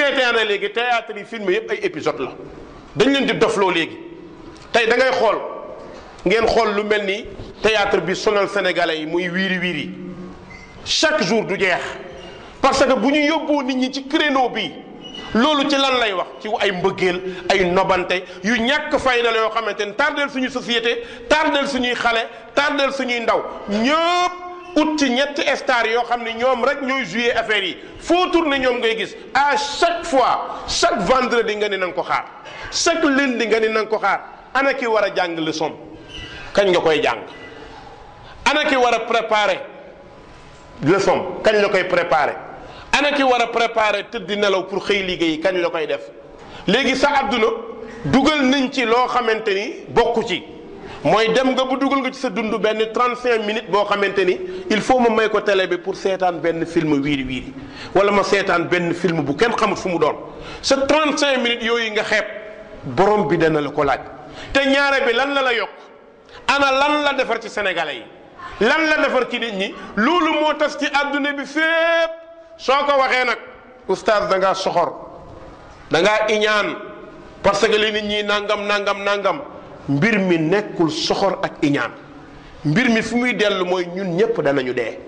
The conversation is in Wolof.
seetaane léegi théâtre yi film yëpp ay épisode la dañ leen di dofloo léegi tey da ngay xool ngeen xool lu mel ni théâtre bi sonal sénégalais yi muy wiiri wiiri chaque jour du jeex parce que bu ñu yóbboo nit ñi ci créneau bi loolu ci lan lay wax ci ay mbëggeel ay nobante yu ñàkk fayda la yoo xamante ni tardeel suñu société tardeel suñuy xale tardeel suñuy ndaw ñëpp ut ci ñetti star yoo xam ne ñoom rek ñooy jouer affaire yi foo tourné ñoom ngay gis à chaque fois chaque vendredi nga ni na nga ko xaar chaque lundi nga ni na nga ko xaar ana ki war a jàng leçon kañ nga koy jàng ana ki war a préparer leçon kañ la koy préparer ana ki war a préparer tëdd nelaw pour xëy liggéey kañ la koy def léegi sa àdduna dugal nañ ci loo xamante ni bokku ci mooy dem nga bu dugal nga ci sa dund benn 35 minutes boo xamante ni il faut ma may ko télé bi pour seetaan benn film wiiri wiiri wala ma seetaan benn film bu kenn xamut fu mu doon sa 35 minutes yooyu nga xeeb borom bi dana la ko laaj te ñaare bi lan la la yokk ana lan la defar ci sénégalais yi lan la defar ci nit ñi loolu moo tas ci àdduna bi fépp soo ko waxee nag oustaz da ngaa soxor da ngaa iñaan parce que li nit ñi nangam nangam nangam mbir mi nekkul soxor ak iñaan mbir mi fu muy dellu mooy ñun ñëpp danañu dee